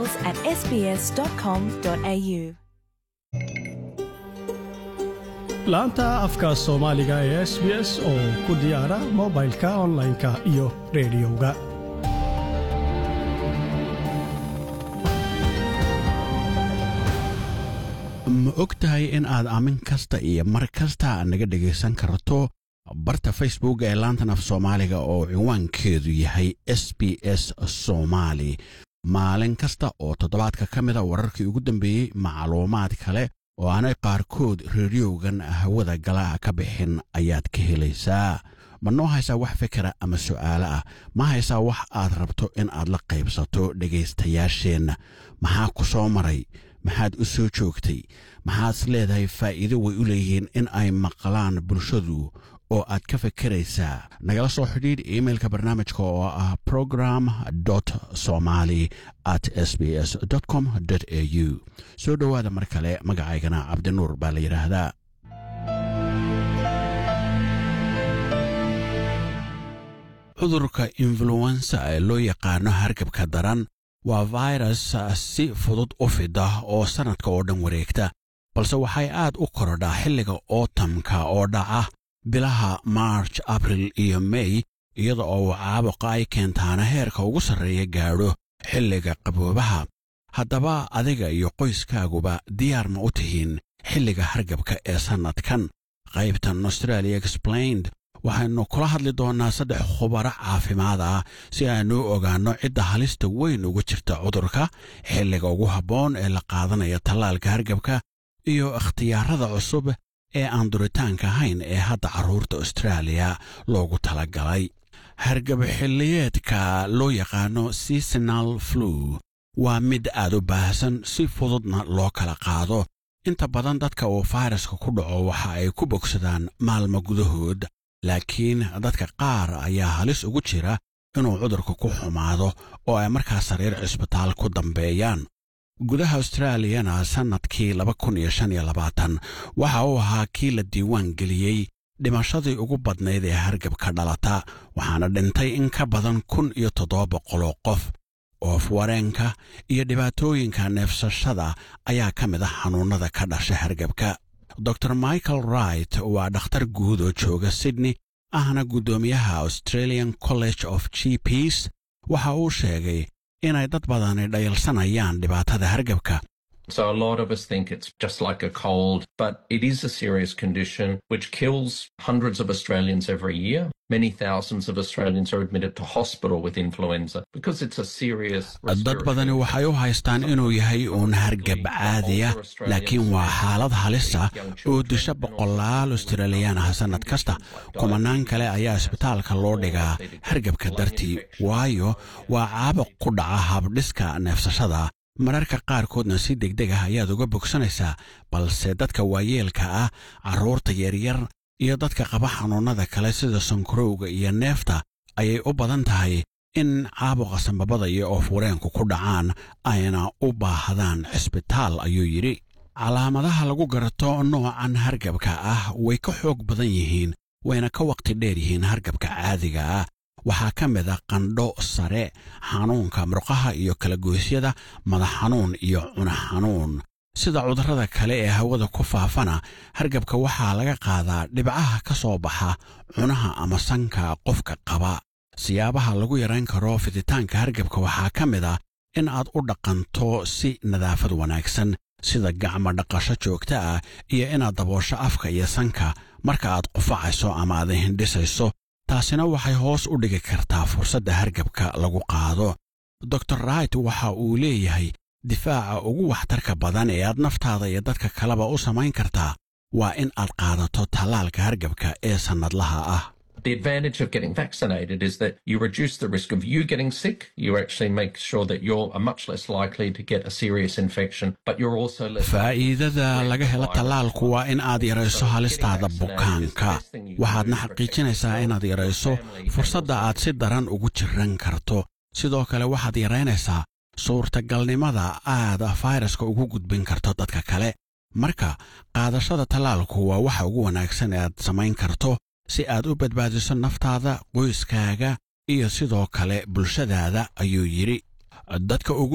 emails at sbs.com.au. laanta afka soomaaliga ee s b s oo ku diyaara mobilka onlineka iyo rediyoga ma og tahay in aad aamin kasta iyo mar kasta naga dhegaysan karto barta facebook ee laantan af soomaaliga oo cinwaankeedu yahay s b s somaali maalin kasta oo toddobaadka ka mida wararkii ugu dambeeyey macluumaad kale oo aanay qaarkood rediyogan hawada gala ka bixin ayaad ka helaysaa ma noo haysaa wax fikira ama su'aale ah ma haysaa wax aad rabto in aad la qaybsato dhegaystayaasheenna maxaa ku soo maray maxaad u soo joogtay maxaad is leedahay faa'iido way u leeyihiin in ay maqlaan bulshadu oo aad ka fikiraysaa nagala soo xidhiidh imailka barnaamijka oo ah program somali at s b s com au soo dhowaada mar kale magacaygana cabdinuur baa la yidhaahdaa cudurka influensa ee loo yaqaano hargabka daran waa virus si fudud u fida oo sannadka oo dhan wareegta balse waxay aad u korodhaa xilliga ootamka oo dhaca bilaha march abril iyo mey iyada oo caabuqa ay keentaana heerka ugu sarreeya gaadho xilliga qaboobaha haddaba adiga iyo qoyskaaguba diyaar ma u tihiin xilliga hargabka ee sannadkan qaybtan australia explained waxaynu kula hadli doonnaa saddex khubaro caafimaad ah si aynu u ogaanno cidda halista weyn uga jirta cudurka xilliga ugu habboon ee la qaadanaya tallaalka hargabka iyo ikhtiyaarada cusub ee aan duritaanka ahayn ee hadda carruurta austraaliya loogu talagalay hargab xilliyeedka loo yaqaano seasonal flu waa mid aad u baahsan si fududna loo kala qaado inta badan dadka uu fayraska ku dhaco waxa ay ku bogsadaan maalmo gudahood laakiin dadka qaar ayaa halis ugu jira inuu cudurka ku xumaado oo ay markaa sariir cisbitaal ku dambeeyaan gudaha austraaliyana sannadkii waxa uu ahaa kii la diiwaan geliyey dhimashadii ugu badnayd ee hargabka dhalata waxaana dhintay in ka badan kun iyo toddoba boqoloo qof oof wareenka iyo dhibaatooyinka neefsashada ayaa ka mid ah xanuunnada ka dhasha hargabka dor michael wright waa dhakhtar guud oo jooga sydney ahna guddoomiyaha australian college of g ps waxa uu sheegay inay dad badani dhayalsanayaan dhibaatada hargabka So a lot of us think it's just like a cold, but it is a serious condition which kills hundreds of Australians every year. Many thousands of Australians are admitted to hospital with influenza because it's a serious dad badani waxay u haystaan inuu yahay uun hargab caadiya laakiin waa xaalad halisa oo disha boqolaal australiyaan ah sannad kasta kumanaan kale ayaa isbitaalka loo dhigaa hargabka dartii waayo waa caabuq ku dhaca habdhiska neefsashada mararka qaarkoodna si degdeg ah ayaad uga bogsanaysaa balse dadka waayeelka ah carruurta yaryar iyo dadka qaba xanuunnada kale sida sankarowga iyo neefta ayay u badan tahay in caabuqa sambabada iyo oofwareenku ku dhacaan ayna u baahdaan cisbitaal ayuu yidhi calaamadaha lagu garto noocan hargabka ah way ka xoog badan yihiin wayna ka waqti dheer yihiin hargabka caadiga ah waxaa ka mid a qandho sare xanuunka murqaha iyo kalagoysyada madax xanuun iyo cuna xanuun sida cudurrada kale ee hawada ku faafana hargabka waxaa laga qaadaa dhibcaha ka soo baxa cunaha ama sanka qofka qaba siyaabaha lagu yarayn karo fiditaanka hargabka waxaa ka mid ah in aad u dhaqanto si nadaafad wanaagsan sida gacmo dhaqasho joogta ah iyo inaad daboosho afka iyo sanka marka aad qufacayso ama aad hindhisayso taasina waxay hoos u dhigi kartaa fursadda hargabka lagu qaado dor wright waxa uu leeyahay difaaca ugu waxtarka badan ee aad naftaada iyo dadka kaleba u samayn kartaa waa in aad qaadato tallaalka hargabka ee sannadlaha ah The advantage of getting vaccinated is that you reduce the risk of you getting sick. You actually make sure that you're much less likely to get a serious infection, but you're also less. faa'iidada laga helo tallaalku waa in aad yarayso halistaada bukaanka waxaadna xaqiijinaysaa inaad yarayso fursadda aad si daran ugu jiran karto sidoo kale waxaad yaraynaysaa suurtagalnimada aad fayraska ugu gudbin karto dadka kale marka qaadashada tallaalku waa waxa ugu wanaagsan ee aad samayn karto si aad u badbaadiso naftaada qoyskaaga iyo sidoo kale bulshadaada ayuu yidhi dadka ugu